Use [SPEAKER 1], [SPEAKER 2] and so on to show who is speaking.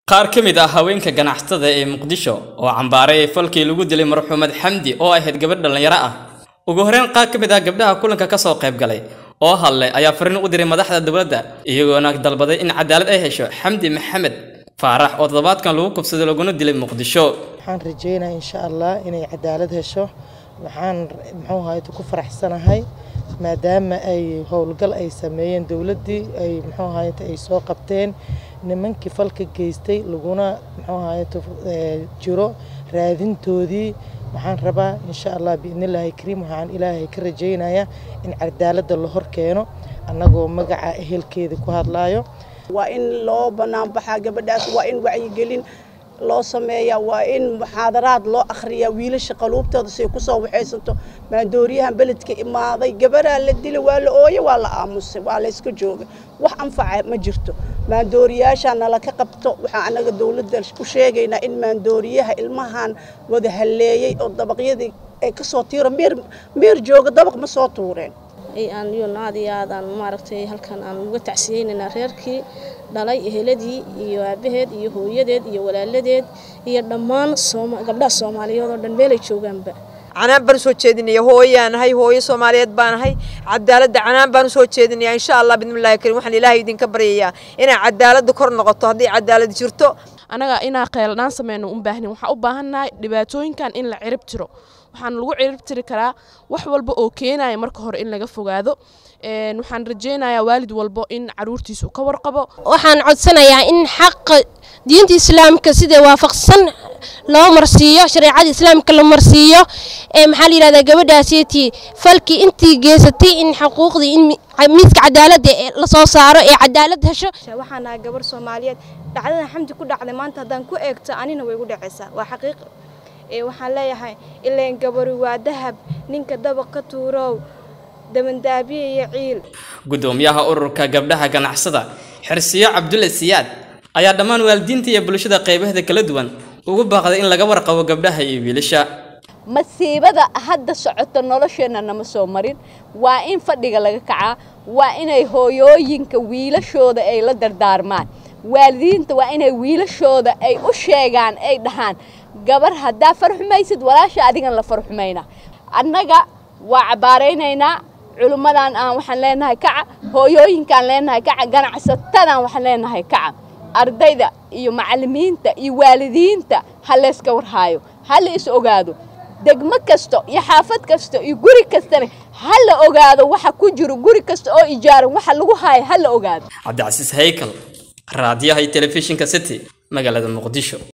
[SPEAKER 1] qaar ka mid ah haweenka ganacsatada ee muqdisho oo cambaaray falkii lagu dilay marxuumad xamdi oo ahayd gabadh dhallinyaro ah ugu horreyn qaar ka mid ah gabdhaha kulanka ka soo qayb galay oo hadlay ayaa fariin u diray madaxda dowladda iyagoona dalbaday in cadaalad ay hesho xamdi maxamed faarax oo toddobaadkan lagu kubsaday laguna dilay muqdisho
[SPEAKER 2] waxaan rajaynayaa insha allah inay cadaalad hesho waxaan muxuu ahayd ku faraxsanahay maadaama ay howlgal ay sameeyeen dowladdii ay muxuu ahayd ay soo qabteen nimankii falka geystay laguna muxuu ahayd jiro raadintoodii waxaan rabaa insha allah biidnillaahi kariim waxaan ilaahay ka rajaynayaa in cadaaladda la hor keeno annagoo magaca ehelkeeda ku hadlaayo
[SPEAKER 3] waa in loo banaanbaxaa gabadhaas waa in wacyigelin loo sameeyaa waa in muxaadaraad loo akhriyaa wiilasha qaluubtooda say kusoo waxaysanto maandooriyahan beledka imaaday gabaraa la dilay waa la ooye waa la aamusay waa la yska jooga wax anfaca ma jirto maandooriyaasha nala ka qabto waxaan anaga dowladda ku sheegaynaa in maandooriyaha ilmahan wada halleeyey oo dabaqyadii ay kasoo tiiro meer meer jooga dabaq ma soo tuureen
[SPEAKER 4] aan iyona aad iyo aad aan maaragtay halkan aan uga tacsiyeynaynaa reerkii dhalay eheladii iyo aabaheed iyo hooyadeed iyo walaaladeed iyo dhammaan gabdhaha soomaaliyeed oo dhan meelay joogaanba
[SPEAKER 5] canaan baan usoo jeedinaya hooyaanahay hooyo soomaaliyeed baanahay cadaaladda canaan baan usoo jeedinaya insha allah bidmillahi karim waxaan ilaahay idinka baryayaa inay cadaaladda kor noqoto haddii cadaalad jirto
[SPEAKER 6] anaga inaa qeeldhaan sameyno u baahnin waxaan u baahannahay dhibaatooyinkan in la cirib tiro waxaan lagu cirib tiri karaa wax walba oo keenaya marka hore in laga fogaado waxaan rajaynayaa waalid walbo in caruurtiisu ka warqabo
[SPEAKER 7] waxaan codsanayaa in xaqa diinta islaamka sida waafaqsan loo marsiiyo shareecada islaamka la marsiiyo maxaa la yidhahdaa gabadhaasiytii falkii intii geysatay in xuquuqdii in miiska cadaaladda la soo saaro ee cadaalad hesho
[SPEAKER 8] waxaan ahay gabar soomaaliyeed dhacdadan xamdi ku dhacday maanta haddaan ku eegto anina way igu dhacaysaa waa xaqiiq waxaan leeyahay ileen gabari waa dahab ninka dabaq ka tuurow dabandaabiya iyo ciil
[SPEAKER 1] gudoomiyaha ururka gabdhaha ganacsada xirsiyo cabdulle siyaad ayaa dhammaan waalidiinta iyo bulshada qaybaheeda kala duwan ugu baaqday in laga warqabo gabdhaha iyo wiilasha
[SPEAKER 9] masiibada hadda socoto nolosheenna nama soo marin waa in fadhiga laga kacaa waa inay hooyooyinka wiilashooda ay la dardaarmaan waalidiinta waa inay wiilashooda ay u sheegaan ay dhahaan gabar haddaa farxumaysid walaasha adigan la farxumayna annaga waa cabbaaraynaynaa culimmadan aan waxaan leenahay kaca hooyooyinkaan leenahay kaca ganacsatadan waxaan leenahay kaca ardayda iyo macallimiinta iyo waalidiinta ha layska warhaayo ha la is ogaado degmo kasto iyo xaafad kasto iyo guri kastana ha la ogaado waxa ku jiro guri kasta oo ijaaran waxa lagu haayo ha la ogaado
[SPEAKER 1] cabdicasiis haykal raadiyaha iyo telefishinka city magaalada muqdisho